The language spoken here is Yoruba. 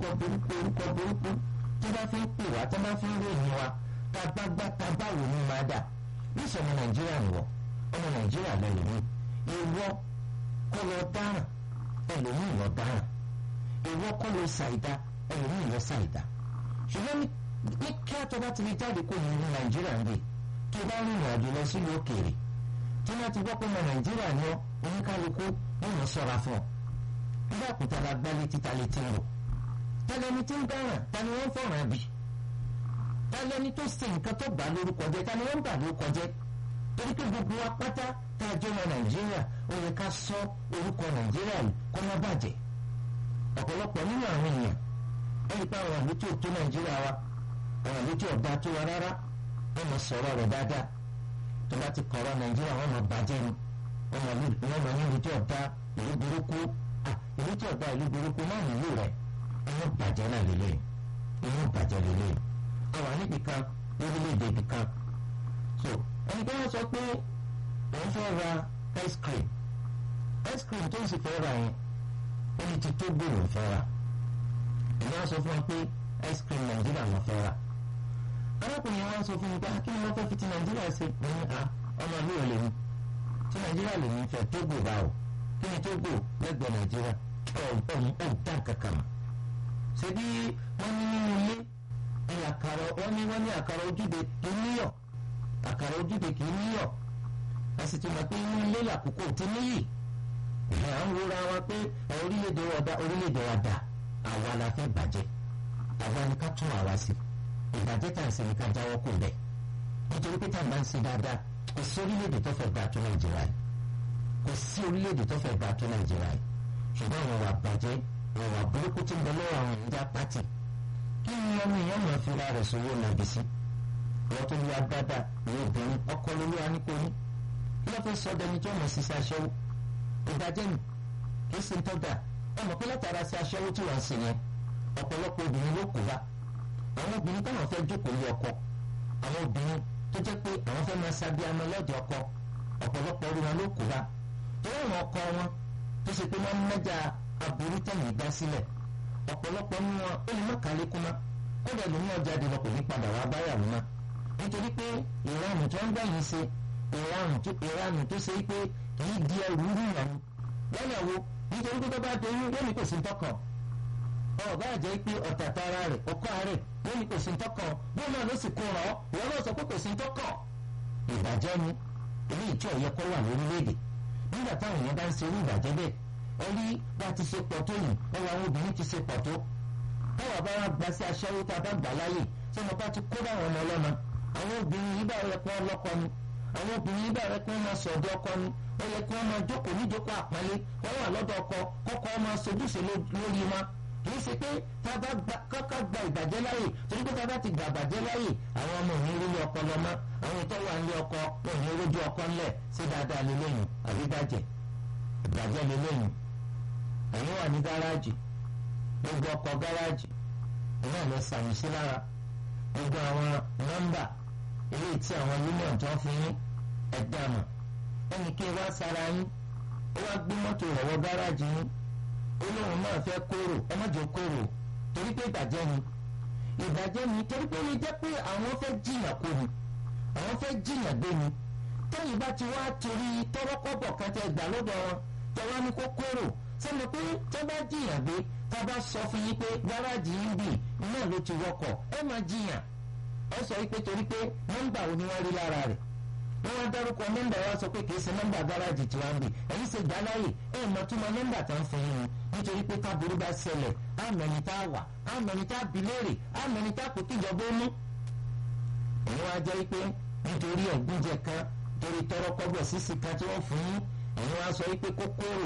orúkọ burúkú orúkọ burúkú tó bá fi ń pè wá tó bá fi ń ròyìn wa tá a bá gbá tá a bá wò ní máa dà níṣẹ́ ọmọ nàìjíríà nìwọ ọmọ nàìjíríà lẹ́yìn mi ìwọ kọ́ lọ dáràn ẹlòmíì lọ dáràn ìwọ kọ́ lọ ṣàìdá ẹlòmíì lọ ṣàìdá ṣùgbọ́n ní kí á tó bá ti fi jáde kó ní nàìjíríà ń bè tó bá rìnrìn àjò lọ sílùú òkèèrè tí wọ́n ti gbọ́ pé ọmọ nàìjíríà ni ọ́ oníkálukú wọ́n mọ̀ sọ́ra fún ọ nígbà kúta la gbá létí ta létí ń lò tẹlẹni tí ń dáràn ta ni wọ́n fọ̀ràn bì tẹlẹni tó ṣe nǹkan tó bà lórúkọ jẹ́ ta ni wọ́n bà lórúkọ jẹ́ torí pé gbogbo wa pátá tá a jẹ́ ọmọ nàìjíríà ó yẹ ká sọ orúkọ nàìjíríà yìí kó má bàjẹ́ ọ̀pọ̀lọpọ̀ nínú àwọn èèyàn ẹni pé àwọn àlejò tó tó nàìjíríà wa àwọn àlejò ọ̀dà tó wa rárá wọ́n mọ̀ sọ̀rọ̀ rẹ̀ dáadáa tó bá ti kọ̀rọ̀ nàìjíríà wọ́n mọ̀ bàjẹ́ ni wọ́n mọ̀ ní ìlú tí ọ̀dà ìlú burúkú ìlú tí ọ̀dà ìlú burúkú náà nílò rẹ̀ inú bàjẹ́ náà lélẹ̀ inú bàjẹ́ lélẹ̀ àwọn níbi kan lórílẹ̀‐èdè ibì kan so ẹni pé wọ́n sọ pé òun fẹ́ ra ice cream ice cream tó ń sì fẹ́ ra yẹn ó ní ti tó gbòòrò fẹ́ ra èmi á sọ fún wọn pé ice cream nàìjíríà lọ fẹ́ ra arákùnrin wa sọ fún mi pé kí ni wọ́n fẹ́ fi ti nàìjíríà ṣe mo ní a ọmọ mi ò lè ní ti nàìjíríà lè ní fẹ́ Tógò bá o kí ni Tógò lẹ́gbẹ̀ẹ́ nàìjíríà ọ̀hún ò dá kankan mọ́ ṣe bí wọ́n ní nínú ilé ẹ̀yà àkàrà wọ́n ní wọ́n ní àkàrà ojúde kì í níyọ̀ àkàrà ojúde kì í níyọ̀ ẹ sì ti mọ̀ pé inú ilé làkókò ti níyì ẹ̀ à ń wúra wa pé orílẹ̀-èdè wa dá orílẹ̀-èdè wa dá àwa la fẹ́ bàjẹ́ àwa ni ká tún àwa sí ìbàjẹ́ tá à ń ṣe ni ká jáwọ́ kò bẹ̀ nítorí pé tá à ń bá ń ṣe dáadáa kò sí orílẹ̀-èdè tó fẹ́ gbà tó nàìjíríà yìí kò sí orílẹ̀-èdè tó fẹ́ gbà tó nàìjíríà yìí ṣùgbọ́n àwọn wà bàjẹ́ àwọn wà burúkú tí ń bẹ lọ́wọ́ àwọn ìjà pátì kí ni ọmọ èèyàn máa fi ra rẹ̀ sówó nàbì sí wọ́n tó lu agbádá ní obìnrin ọkọ lórí aníkóní kí ló fẹ́ sọ dẹni tó mọ̀ sí sí aṣẹ́wó ìbàjẹ́ nì kì í ṣe ń tọ́jà ọmọ pé látara sí aṣẹ́wó tí wọ́n ń ṣe yẹn ọ̀pọ̀lọpọ̀ obìnrin ló kó bá àwọn obìnrin táwọn fẹ́ jókòó lé ọkọ àwọn obìnrin tó jẹ́ pé àwọn fẹ́ máa sábẹ́ amọ lọ́dẹ ọkọ ọ̀pọ̀lọpọ̀ orí wọn ló kó bá torí àwọn ọkọ wọn tó ṣe pé wọ́n ń mẹ́jà aburú tẹ̀yìn dá sílẹ̀ ọ̀pọ̀lọpọ̀ nínú wọn ó lè má kálé kú mọ́ ó dẹ̀ lómi ọjà dé lọ kò ní padà wá báyàwó mọ́ nítorí pé ìranù tó ń gbẹ̀yìn ṣe ìranù tó ṣe pé kì í di ẹrù rú ìyàwó lọ́yàwó nítorí pé tó bá doyún lónìí kò sí tọkàn ọba àjẹ́ pé ọ̀tà tara rẹ̀ ọkọ rẹ̀ lónìí kò sí tọkàn bóun náà ló sì kó ràn ọ́ ìwọ náà sọ pé kò sí tọkàn ìbàjẹ́ ni èyí ìjọ yẹ kó wà lórílẹ̀‐èdè nígbà táwọn èèyàn bá ń ṣe irú ìbàjẹ́ bẹ́ẹ̀ ẹni bá ti ṣe pọ̀ tó yìí ẹwà àwọn obìnrin ti ṣe pọ̀ tó báwa bá wá gba sí aṣẹ́wó tá a bá gbà láàyè tí wọn bá ti kó dáwọn ọmọ ọlọ́mọ àwọn obìnrin yìí bá yẹ kí wọ́n lọ́kọ ni àwọn obìnrin yìí bá yẹ kí wọ́n máa sọ ọ̀dọ̀ ọkọ ni ó yẹ kí wọ́n máa jókòó níjókòó àpọ́nlé wọ́n wà lọ́dọ̀ ọkọ kọ́kọ́ máa sojúṣe lórí wọn kì í ṣe pé tá a bá kọ́kọ́ gba ìbàjẹ́ láàyè torí pé tá a bá ti gba ìbàjẹ́ láàyè àwọn ọmọ òní rí ọkọ lọ mọ́ àwọn ìtọ́ wà nílé ọkọ òní rójú ọkọ ńlẹ̀ sí dáadáa lélẹ́yìn àbí bàjẹ́ ìbàjẹ́ lélẹ́yìn ẹ̀yin wà ní gáràjì gbogbo ọkọ̀ gáràjì iná lọ sàmì sí lára gbogbo àwọn nọ́mbà eléyìí tí àwọn union tó ń fi yín ẹ̀dá mọ̀ ẹnì kí wá sára yín ó wá gbé mọ́tò rẹ̀ wọ gáràjì yín olóhùn náà fẹ́ kóró ẹ má jẹ́ kóró torí pé ìbàjẹ́ ni ìbàjẹ́ ni torí pé ó lè jẹ́ pé àwọn fẹ́ jìyàn kó ni àwọn fẹ́ jìyàn gbé ni tẹ́yìn bá ti wá torí tọ́rọ́kọ́bọ̀ kan tẹ́ gbà lọ́dọ̀ wọn tẹ́wọ́ ní kó kóró sẹ́mi pé tó bá jiyàn gbé tá a bá sọ fún yín pé gáràjì yín bì náà ló ti wọkọ̀ ẹ máa jiyàn ẹ sọ wípé torí pé nọ́mbà wo ni wọ́n rí lára rẹ̀ wọ́n wá dárúkọ nọ́mbà wa sọ pé kìí ṣe nọ́mbà gáràjì tí wọ́n ń bì ẹ̀yin ṣe gbà láàyè ẹ̀ mọ̀ tó mọ nọ́mbà tó ń fún yín nítorí pé táburú bá ṣẹlẹ̀ àmẹ́ni tá a wà àmẹ́ni tá a bi léèrè àmẹ́ni tá a kò kíjọba ó mú. èyí wá jẹ́ pé nítorí ẹ̀gbúnjẹ kan torí tọrọ kọ́bọ̀ sísì kan tí wọ́n fún yín èyí wá sọ wípé kókóró